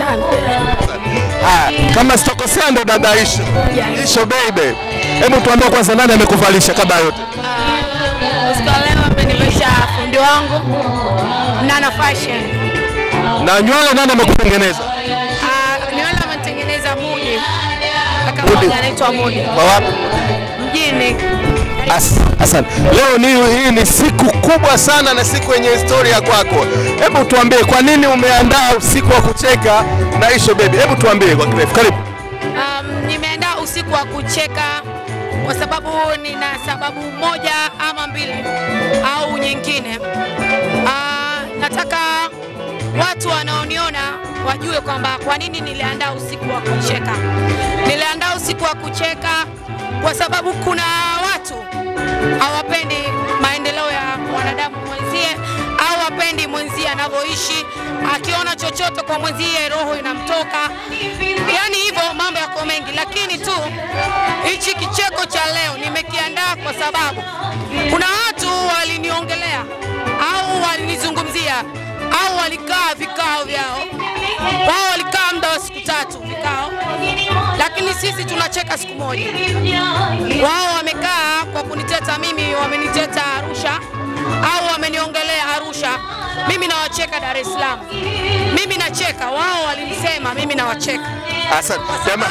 Asante. Haya, kama sitakosea ndo dada Isho. Yes. Isho baby. Hebu tuambie kwanza nani amekuvalisha kabla ya yote? Usiku wa leo amenilisha fundi wangu Nana Fashion. Na nywele nani amekutengeneza? Ah, Nywele ametengeneza Mudi. Kaka Mudi. mmoja anaitwa Mudi. Kwa wapi? Mjini. As, asante. Leo ni hii ni siku kubwa sana na siku yenye historia kwako. Hebu tuambie kwa nini umeandaa usiku wa kucheka na Isho baby? Hebu tuambie kwa kirefu. Karibu. Um, nimeandaa usiku wa kucheka kwa sababu nina sababu moja ama mbili au nyingine. Ah, nataka watu wanaoniona wajue kwamba kwa nini niliandaa usiku wa kucheka. Niliandaa usiku wa kucheka kwa sababu kuna watu hawapendi maendeleo ya mwanadamu mwenzie au hapendi mwenzie anavyoishi, akiona chochote kwa mwenzie roho inamtoka. Yaani hivyo mambo yako mengi, lakini tu hichi kicheko cha leo nimekiandaa kwa sababu kuna watu waliniongelea au walinizungumzia au walikaa vikao vyao, wao walikaa muda wa siku tatu vikao, lakini sisi tunacheka siku moja. Wao wamekaa kwa kuniteta mimi, wameniteta Arusha au wameniongelea Arusha, mimi nawacheka Dar es Salaam. Mimi nacheka, wao walinisema, mimi nawacheka. Asante. Jamaa.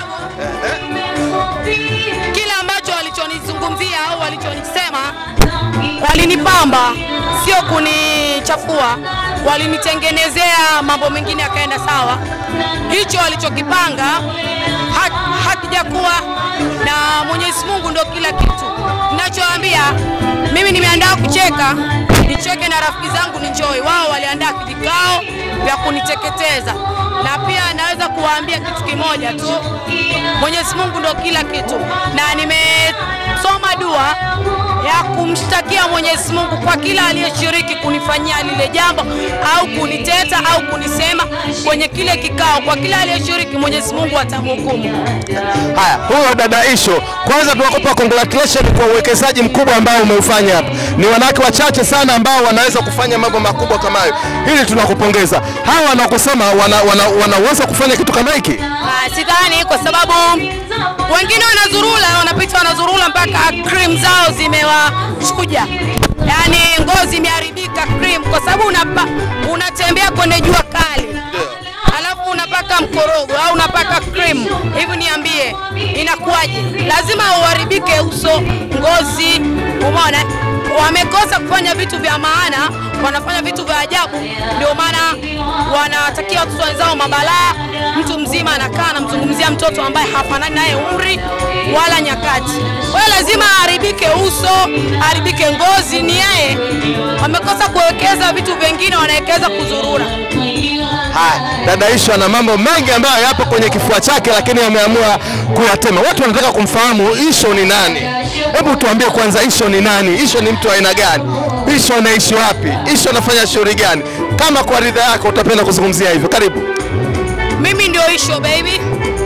Kile ambacho walichonizungumzia au walichonisema walinipamba, sio kunichafua, walinitengenezea mambo mengine yakaenda sawa. Hicho walichokipanga ha- hakijakuwa na Mwenyezi Mungu ndo kila kitu. Ninachoambia mimi nimeandaa kucheka, nicheke na rafiki zangu nienjoy. Wao waliandaa vikao vya kuniteketeza, na pia naweza kuwaambia kitu kimoja tu, Mwenyezi Mungu ndo kila kitu, na nimesoma dua ya kumshtakia Mwenyezi Mungu kwa kila aliyeshiriki kunifanyia lile jambo au kuniteta au kunisema kwenye kile kikao. Kwa kila aliyeshiriki, Mwenyezi Mungu atamhukumu. Haya, huyo dada Isho, kwanza tunakupa congratulations kwa uwekezaji mkubwa ambao umeufanya hapa. Ni wanawake wachache sana ambao wanaweza kufanya mambo makubwa kama hayo. Hili tunakupongeza. Hawa wanakusema wana, wana, wanaweza kufanya kitu kama hiki? Ah, sidhani kwa sababu wengine wanazurula, wanapita wanazurula mpaka cream zao zimewachuja, yaani ngozi imeharibika cream, kwa sababu unapa, unatembea kwenye jua kali alafu unapaka mkorogo au unapaka cream hivi, niambie inakuwaje? Lazima uharibike uso, ngozi. Umeona, wamekosa kufanya vitu vya maana, wanafanya vitu vya ajabu. Ndio maana wanatakia watoto wenzao mabalaa. Mtu mzima anakaa anamzungumzia mtoto ambaye hafanani naye umri wala nyakati. Kwa hiyo lazima aharibike uso, aharibike ngozi. Ni yeye wamekosa kuwekeza vitu vingine, wanawekeza kuzurura. Haya, dada Isho ana mambo mengi ambayo yapo kwenye kifua chake, lakini ameamua kuyatema. Watu wanataka kumfahamu Isho ni nani. Hebu tuambie kwanza, Isho ni nani? Isho ni mtu wa aina gani? Isho anaishi wapi? Isho anafanya shughuli gani? Kama kwa ridha yako utapenda kuzungumzia hivyo, karibu. Mimi ndio Isho baby.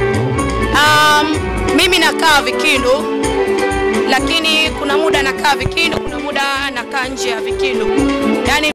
Um, mimi nakaa Vikindu, lakini kuna muda nakaa Vikindu, kuna muda nakaa nje ya Vikindu, yaani